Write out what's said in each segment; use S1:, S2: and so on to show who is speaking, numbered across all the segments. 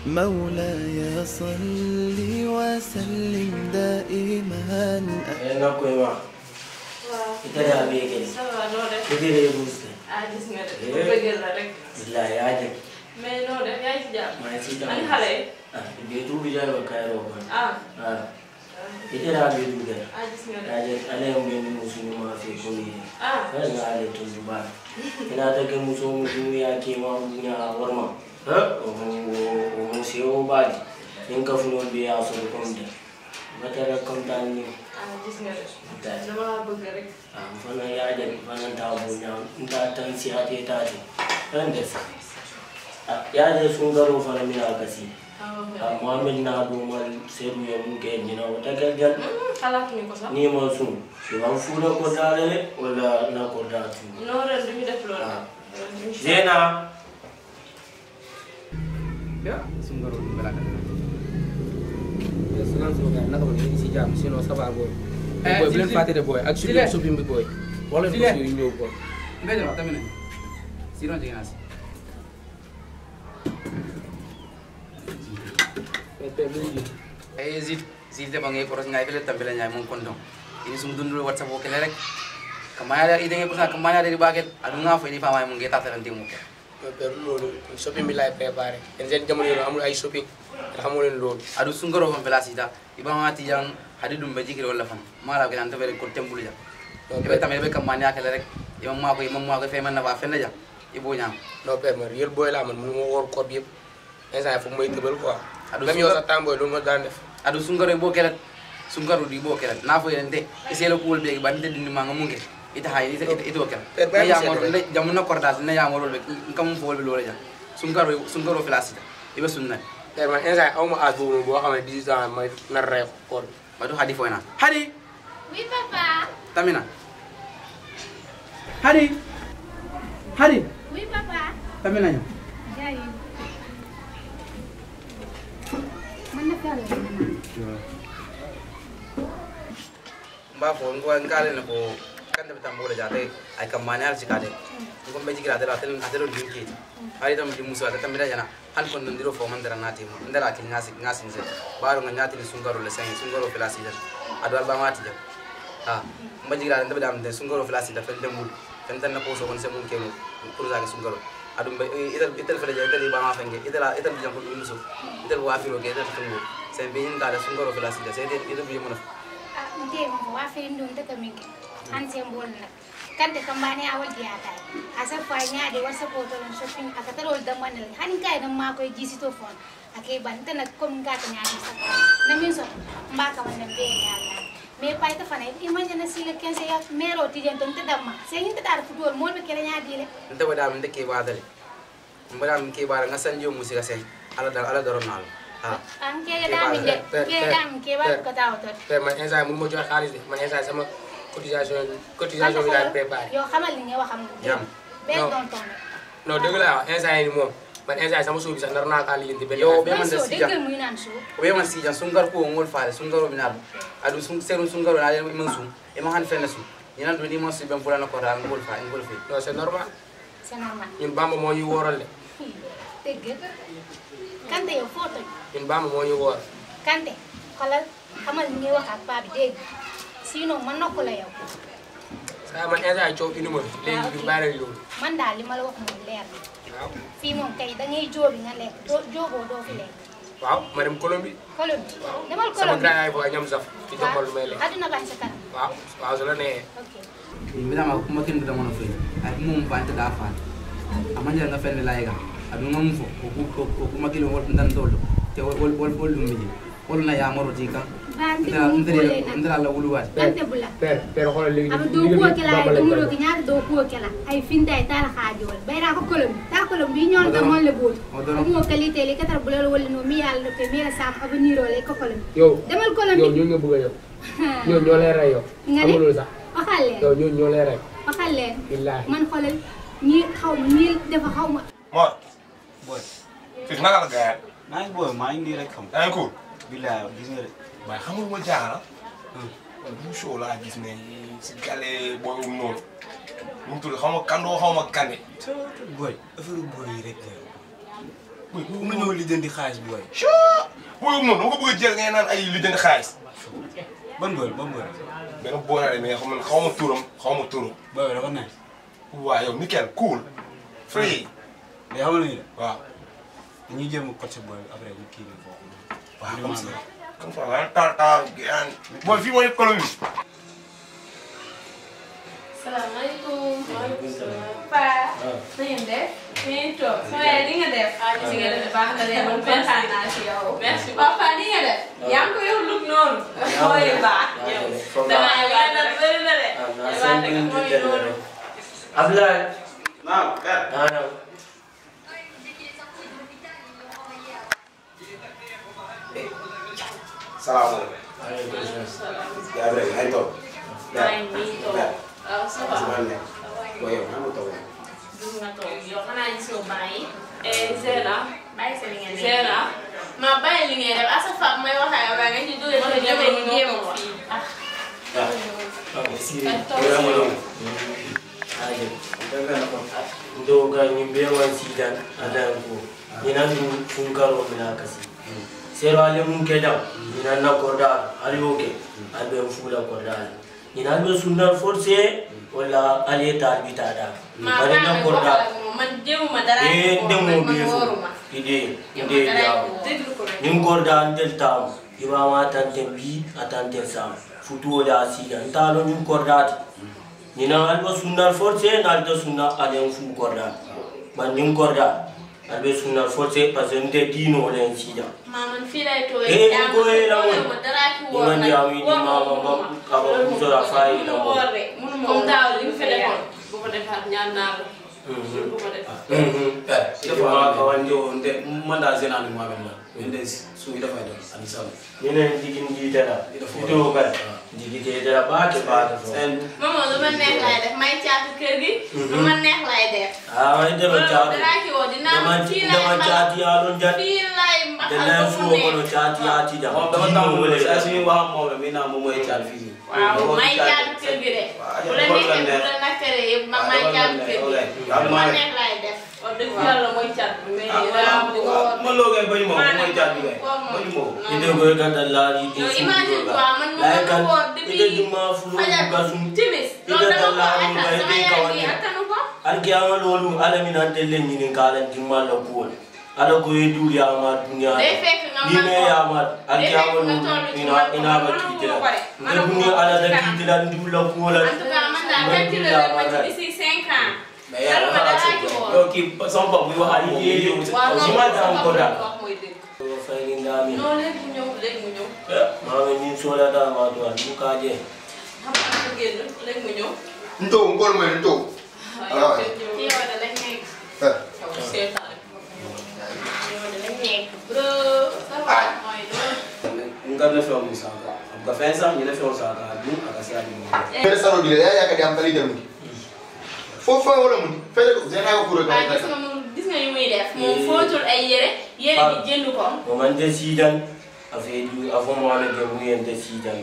S1: مولاي صل وسلم دائما
S2: Eh, na koy wax.
S3: waaw.
S2: Ita da me ke.
S3: ça va noo def.
S2: Ita da bus.
S3: ah gis nga de.
S2: Eh.
S3: bu bëggee la rek.
S2: Billahi ya je.
S3: mais noo def yaa ngi ci jàmm.
S2: Ma ci da.
S3: ani xale yi.
S2: Ah, be tu bi jaro kai ro ba.
S3: ah.
S2: Ah, ita da be du ga.
S3: ah gis nga de.
S2: Ya je ale mu ne musu ni ma fi ko ni.
S3: ah.
S2: Kan ga ale to ba. Ina ta ke musu musu ya ke ma nya warma. Ha? O o mu se o ba di. In ka fu no be ya so ko nda. Ba ta ra kam ta ni.
S3: ah gis nga de.
S2: Da.
S3: dama laa bëgg rek.
S2: Ah, fana ya je fana ta bu nya. Nta tan si ate ta te. Kan da sa. Ah, ya je sun garo fana mina kasi.
S3: ah ok.
S2: Ah, Muhammad na do mal seru ya mun ke ni na wata galgal.
S3: xalaatuñu ko sax.
S2: Ni ma sun. Shi ban fura ko dale wala na ko da tu.
S3: non ren du ñu def loolu.
S2: Ah.
S3: ren du ñu
S2: Zena.
S4: Ya, sunggaro di belakang. Ya, senang semoga nak kau ini si jam, si no sabar boy.
S5: Eh,
S4: boy,
S5: Zil,
S4: belum
S5: Zil.
S4: fatih deh boy. Aku
S5: Zil,
S4: sudah
S5: eh.
S4: supim boy. Boleh
S5: Zil, eh.
S4: bos ini boy.
S5: Mbede ma tamine. Sino jigin asi.
S4: Pepe beli.
S5: Eh zid zid de bangai koros ngai fele tambele nyai mon kondong. Ini sum dundul WhatsApp ko kele rek. Kamaya dari ide ko kamaya dari baget. Adu nga fo ini fa mai mun geta tan timu ko.
S4: Pepe lolo. Shopping bila prepare. Enzen jamu ni amul ay shopping. Rahamu len lolo.
S5: Adu sungaro fon bela sida. Iba ma ti yang hadi dum beji kire wala fan. Mala ko nan to ko tembulu ja. Ibe tamele be kamanya kele rek. Iba ma ko iba ma ko fe man na ba fenne ja. Ibo nyam.
S4: No pepe man, real boy la man, mun mo wor ko bi yeb. Ensa fu may tebel quoi.
S5: Adu
S4: Même yow
S5: sungar-
S4: sa tamboy lu mo daan def.
S5: adu sungaro bo kele sungaro di bo kele na fo yende iselo ko be ba ndede ni manga munge ita hay ita ita ito kele
S4: Per- per
S5: ne ya
S4: mi
S5: mo
S4: sede.
S5: ne jamu na kordal ne ya mo be kam fo be lole ja sungaro sungaro filasi ibe sunna
S4: Pepe man, ensa aw ma as boobu boo xam ne 10 ans may nar rey ko.
S5: badu hadi fo na hadi
S6: Oui, papa.
S5: tamina hadi hadi
S6: Oui, papa.
S5: tamina nyo
S6: J'arrive. Man na faire le
S5: mba fo ngo ngale ne ko kande bitam bole jate ay kam manyal sikade ko be jigira dara tel adero dinki hari tam di muso ata tamira jana hal kon ndiro fo man dara nati mo ndara kil ngasi ngasi nse baro nga nyati ni sungaro le sen sungaro filasi dan ado alba mati ja ha mba jigira ndabe dam de sungaro filasi da fen demul fen tan na ko so kon se mun kemo pour zaga sungaro adu be itel itel fele ja itel ba ma fenge itel itel jam ko muso itel wa firo ke itel tungo sen be yin kala sungaro filasi da sen itel bi mo
S6: Ah, nte mo wa fe ndum ta kaminke. An sem bol na. Kante kambane awal dia tay. Asa fa nya de wasa ko to shopping aka tarol da manal. Hanin kai dan ma ko jisi to fon. Ake ban ta na kom ga ta nya ni sa. Na min so mba ka man be ya la. Me pai ta fana imagine na sila kense ya mero ti den ton ta damma. Se hin ta dar futol mol be kele nya dile.
S5: nte wada min ke badale mbada min ke bara nga sanjo musika sen ala dar ala daron nal ha
S6: An ke ga damin de. Ke damin ke ba ko ta to.
S4: Pepe man, ensa mun mo jox xaalis de. Man ensa sama cotisation cotisation bi daal préparé.
S6: Yo xamal li nga waxam.
S5: Jam.
S6: Ben
S4: Non.
S6: don ton.
S4: non dëgg la wax instant yii nii moom man instant yii sama suuf bi sax nar naa kaa lijjanti benn
S5: Yow
S4: affaire.
S5: be man da
S6: so
S5: sija
S6: deggal muy nan so.
S5: o be man sija sungar ko ngol faale sungaro min adu adu sun serun sungaro na yel man sum e ma han fenne sum ñinan do ni mo si ben fulana ko dal ngol fa ngol fe
S4: non c'est normal
S6: C'est normal.
S4: ñun Bamba moo ñu wóoral de
S6: dégg kante yow foo toj
S4: ñun Bamba moo ñu wóor
S6: kante xoolal xamal ni ngay wax ak paa bi dégg sinon ma nokk la yow
S4: saa man instant yii coow indi ma fi léegi bi bàyyi nañ loolu
S6: man daal li ma la wax moom leer na
S4: waaw
S6: fii moom kay da ngay jóobi nga lekk doo jóoboo doo fi lekk
S4: waaw ma dem Colombie
S6: Colombie demal
S4: sama
S6: Colombie
S4: grand yaay booy ñam saf ci jox ma lu may lekk
S6: àdduna baa ngi sa kanam
S4: waaw waaw su la nee
S6: ok
S5: mi dama kuma kin da mono fe ay mum fa ta da fa amanja nga fenne layga adu ngam fo ko kuma kilo wol ndan dolo te wol wol wol dum mi wol na ya maro ti kan
S6: bante
S5: ndara
S6: mo
S5: ndara
S6: kole na
S5: ndara la wulu wat
S6: dante bula
S4: père père xoolal léegi
S6: ama doo kuwo kela ay dumuro ki ñaata doo kuwo kela ay finta ay tala xaajowal bayra ko Colombie ta Colombie ñoon ta mon le boot
S5: o dono
S6: mo qualité li katar bulal wala no mi yàlla ko mi la sam avenir ole ko Colombie
S4: yow
S6: demal
S4: yow
S6: Colombie
S4: ñoo nga bëgg a yow ñoo ñoo lay rey yow
S6: nga ne
S4: amulul sax
S6: waxal leen
S4: yow ñoo ñoo lay rey
S6: waxal leen
S4: billaahi
S6: man xoolal ñi xaw ma ñi dafa xaw ma
S7: Mor. Boy. Fii naka la gars
S8: maa ngi booy maa ngi nii rek xam
S7: yi. yaa ngi cool.
S8: bilaay gis nga de
S7: waaye xam nga lu ma jaaxal ah. bu show laa gis ne si gale booy um noonu. nu mu tudd xaw ma kandoo xaw ma kande.
S8: booy affaire booy yi rek la ku ma ñëw lijjanti xaalis bi waay.
S7: booy moom dama ko bëgg a jël ngay naan ay li jënd xaalis.
S8: ban bër ban bër.
S7: benn boorale mais xam nga xaw ma turam xaw ma turam.
S8: booy dafa neex.
S7: waa yow nickel cool. free.
S8: mais xam nga lu ñuy def.
S7: waaw.
S8: dañuy jéem a coacher booy bi après ñu kii bi foofu.
S7: waaw comme ça comme ça waaye taal taal gaan. booy fii mooy colonie.
S3: salaamaaleykum.
S2: Waaleykum salaam.
S3: Paa.
S2: Ah.
S3: na ngeen def. na ngeen toog. sama yaay li nga def. ah gis nga def baax na de man kontaan naa si yow. merci beaucoup papa li nga def. yaa ngi ko yow lug noonu. mooy baax. yow damaa yow yaa ngi bëri na de.
S2: ah naa
S3: damaa
S2: seen
S3: nekk
S2: buntu
S3: mooy
S2: télé
S3: noonu.
S2: rek. Abdoulaye.
S8: naam père.
S2: ah non.
S7: salaamaaleykum.
S2: waaleykum salaam.
S7: yaa ngi rek yaa ngi toog.
S3: maa ngi nii toog. waaw ça va.
S7: booy yow maa ngi toog.
S3: dugg nga toog yow xanaa gisoo bàyyi. Zena. bàyyi sa li ngeen def.
S9: Zena ma bàyyi li ngay def à chaque fois may wax ak yow nga ci dugal ci demee ni jéem a wax.
S2: ah si
S3: Kan toog
S2: wala
S3: si
S2: mo
S3: yow.
S2: aje ndo ga ni be wan si dan adan ko ni nan du fun karo mina kasi sero ale mun ke dam ni nan na korda ali oke al be fula korda ni nan be sunna force wala ali ta bi ta da
S9: ma
S2: bari na
S9: bàyyi ma
S2: korda
S9: waxal ak moom man jéemuma dara
S2: e
S9: ci moom
S2: demo
S9: man
S2: be fu
S9: wóoruma.
S2: ide
S9: Jéemuma
S2: ide
S9: dara
S2: ya
S9: ci moom. déglu ko rek.
S2: nin korda antel tam iba ma tanten bi atanten sam futu da sida ntalo nin kordati nina alba sunnal force nalta sunna alen fu korda man nin korda albe sunnal force parce que nte dino len sida
S9: ma man fii lay toog
S2: Eh,
S9: jàmm
S2: ko eh, la
S9: wóor
S2: woon.
S9: ma dara ci
S2: Ni
S9: wóor
S2: man
S9: nag.
S2: di am yi di
S9: Wóor
S2: ma- ma- ma- aba muso la fayi la
S9: Mënuma
S2: woon.
S9: wóor rek, mënuma
S3: comme
S9: wóor.
S3: daaw li nga fi defoon bu ko defaat ñaan naa la. bu ko def.
S2: ma kawandi
S4: nde man daal seen ànd maa mel la nde suuy dafay doon ani saw
S2: ninen digin jitela ito kat digite dala baake baake fo
S4: seen
S9: Maman lu ma neex lay def may caatu kër gi. lu ma neex lay def.
S2: ah dama
S9: loolu
S2: caatu
S9: dara ci wóor dinaa
S2: dama
S9: fii lay
S2: dama
S9: mbax
S2: caati yaalon jat
S9: fii lay mbaxal
S2: dana
S9: ba mu
S2: fuwo kono
S9: neex.
S2: caati yaati da
S4: moom dama tàmm saa suñuy wax ak moom la mi naa moom mooy caal fii nii
S9: waaw may caatu kër gi de. bu la neexee bu la nakkaree yëpp ma may caatu kër gi. lu ma neex lay def.
S3: wax dëgg yàlla mooy cat bi mais
S9: Ah,
S3: dara
S9: waaw.
S3: mu ko woor.
S4: man loo koy bañu moom
S9: Maanaam
S4: mooy caal bi kay
S9: kooku moom.
S4: bañu moom
S2: ite ko kata laari di
S9: yow
S2: su
S9: imagine
S2: doga
S9: toi man ma
S2: lay
S9: mën a
S2: kan
S9: woor
S2: ite
S9: depuis
S2: duma fulo
S9: fajar
S2: buka sum
S9: timis
S2: ite
S9: loolu dama ko
S2: laari
S9: attan
S2: ba
S9: sama
S2: ite
S9: yaay bi
S2: kawane
S9: attanu ko
S2: alki ama lolu ala min antelle nyinin kala dimma la kuwol ala ko e duri ama dunya
S9: day fekk nga
S2: ni
S9: man
S2: me
S9: ko
S2: ya ma alki
S9: day
S2: ama
S9: fekk nga
S2: lolu
S9: toll ci
S2: ina
S9: man ko
S2: ina
S9: man
S2: ba
S9: mënuma
S2: kitila
S9: ko de.
S2: nde
S9: Mënuma
S2: bunni
S9: ko
S2: ala da
S9: ci kanam.
S2: kitila ndula kuwola
S9: en tout cas man daal fekk la leen ma ci d'ici cinq ans
S4: mais yaa
S9: Dara ma
S4: wax
S9: dara
S4: ak
S9: ci woon.
S4: yow kii sama bopp bi wax ak moom
S2: Ay,
S4: yow
S3: waaw
S2: Ci
S3: non
S2: ma
S3: non
S2: daan ko
S3: sama
S2: daal.
S3: wax mooy dëgg.
S2: ko fayni ndami
S3: non léegi mu ñëw léegi mu ñëw.
S2: mama ni sola da ma do an ka je
S3: xam nga dafa génn léegi mu ñëw.
S7: Nto ngol mooy nto.
S3: waaw yow kenn
S9: ci
S3: ñëw.
S9: yow da lañ nekk
S7: Eh.
S3: yow seetaan.
S9: yow da lañ nekk bro ça va mooy loolu
S4: nga ne feew mi saka am ka fen sax ñu ne feew saka du aka si adi mo
S7: Fere saro dile ya ya ka diam tali dem. Fo fo wala mun. Fere ko zena ko kuro
S9: waaw
S7: ka.
S9: gis nga moom gis nga yu muy def moom footul ay yére yére bi jënd ko
S2: o man de sidan afe du afo mo ala de mu yende sidan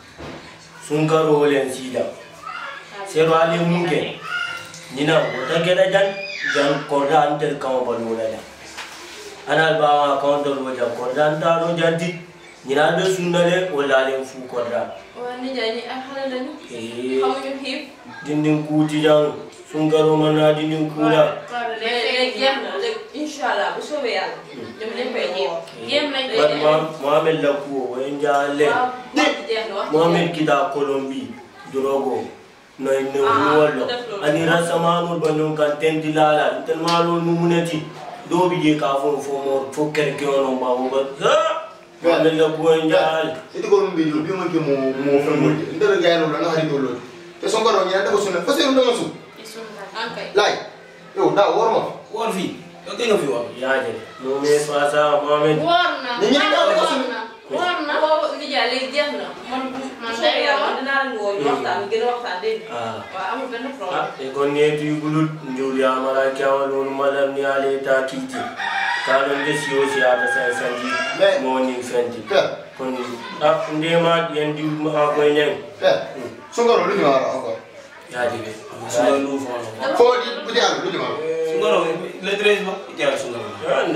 S2: sun karo wolen sidan sero ale munke nina wota geda jan jan korda antel kama balula da anal bawa kawndol woja korda antano janti nina be sunnale wala ale fu korda
S3: waa nijaay ñi ay xale lañu.
S2: eh
S3: xamuñu xiif.
S2: dindin kuti jan sun karo mana dindin kula
S9: waaw day
S3: léegi léegi
S9: fekk
S3: jeex na léegi incha allah bu soobee yàlla. ñoom dañ koy jéem.
S9: jéem lañ koy
S2: bat
S9: def
S2: mohamed la kuwo wayen jale
S3: waaw wax ji jeex na wax ji
S2: mohamed
S3: jeex
S2: kita kolombi drogo no ne
S3: Ah,
S2: wollo
S3: def loolu.
S2: ani rasamanul banon kan tendi lala tel malol mumunati do bi je ka fo fo mo fo kerke ono ma wo ba ha mohamed la kuwo jale
S7: Iti ko mun bi yo bi mun ke mo mo fe mo. Ndere ga no na hari dolo. Te son karo nya da ko sunna. Fa se ndo ngasu.
S3: ankay.
S7: Lai. Yo da worma.
S4: woon fii yow kii nga fi wax
S2: yaje no me fasa mohamed
S9: woor na
S7: Ni ñi daw ko
S9: woor
S7: suñu-
S9: na woor na
S3: boobu nijaay léegi jeex na man bu
S9: Man
S3: soobee
S9: day
S3: yàlla
S9: woor.
S3: dinaa leen woo ñu waxtaan gën a waxtaan dégg nga.
S2: ah
S3: waaw amul benn
S2: ah
S3: problème.
S2: e kon ne tu gulut njuli amara kyawal malam ni ale ta kiti kalon de siyo siya ta sai sanji
S7: Mais-
S2: mo ni fenti
S7: Pe.
S2: kon ah ndema yendi ma ko nyen
S7: Pe. Son karo lu ma encore.
S2: ya dibe
S4: su nga lu fo no
S7: Fo di bu di al lu ma.
S4: su nga no le treize ba ite ala su nga no
S2: Ande.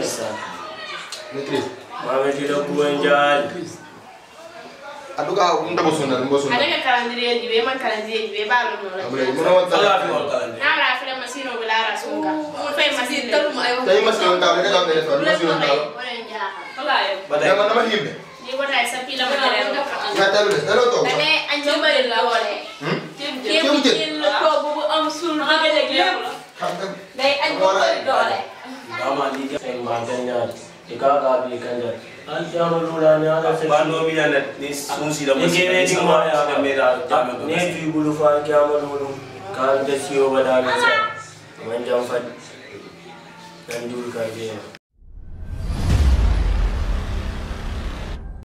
S2: Isa.
S7: Maîtrise.
S2: Mame tila kuwenjal.
S7: En tout cas, on t'a besoin d'un besoin.
S9: Ada ka calendrier jibe man calendrier jibe ba lo no la.
S7: Abule, mo na wata.
S8: Ala fi wal kalande.
S9: Na ra fa masino bila ra sunga. Mo fay masino talu mo ay.
S7: Tayo mas yung tao, nila kami nila, mas yung tao.
S9: Wala njaha.
S3: Wala yo.
S8: Badai.
S7: Kaya man naman himbe.
S9: Ni wala sa pila mo dere.
S7: Nga tayo nila, ano to?
S9: Dame anjo bari la wala.
S7: Hmm?
S3: Kéem jël ko bu am sul ba ga leg lépp la. Day añ ko koy doole.
S2: Dama di sen maganyal. Ika bi kanjal. An jama lula ni ala se.
S8: Bando mi yana ni sun si da
S2: Ni
S8: musi.
S2: kene di ma ya
S8: da me da jame do.
S2: Ne fi bulu fa jama lulu. Kan da siyo badala sa. Man jam fa. Dan dul ka je.